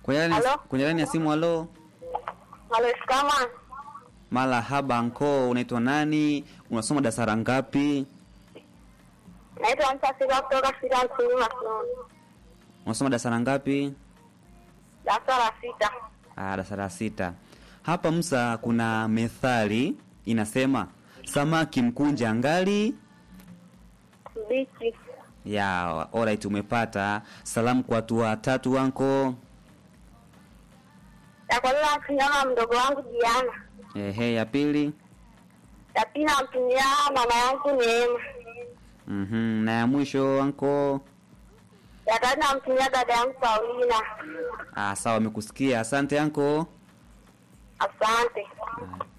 Kwenye laini Halo? kwenye laini ya simu halo. Maleskama. Marahaba anko, unaitwa nani? Unasoma darasa ngapi? Naitwa Msafiri kutoka shule ya msingi Masnoni. Unasoma darasa ngapi? Darasa la sita. Ah, darasa la sita. Hapa Musa, kuna methali inasema samaki mkunja ngali Bichi. ya alright, umepata salamu kwa watu watatu anko. Ya kwanza namtumia mdogo wangu Diana. Ehe, ya pili. Ya pili namtumia mama yangu Neema. Mhm, na ya mwisho anko. Ya tatu namtumia dada yangu Paulina. Ah, sawa, amekusikia. Asante anko. Asante. Ah.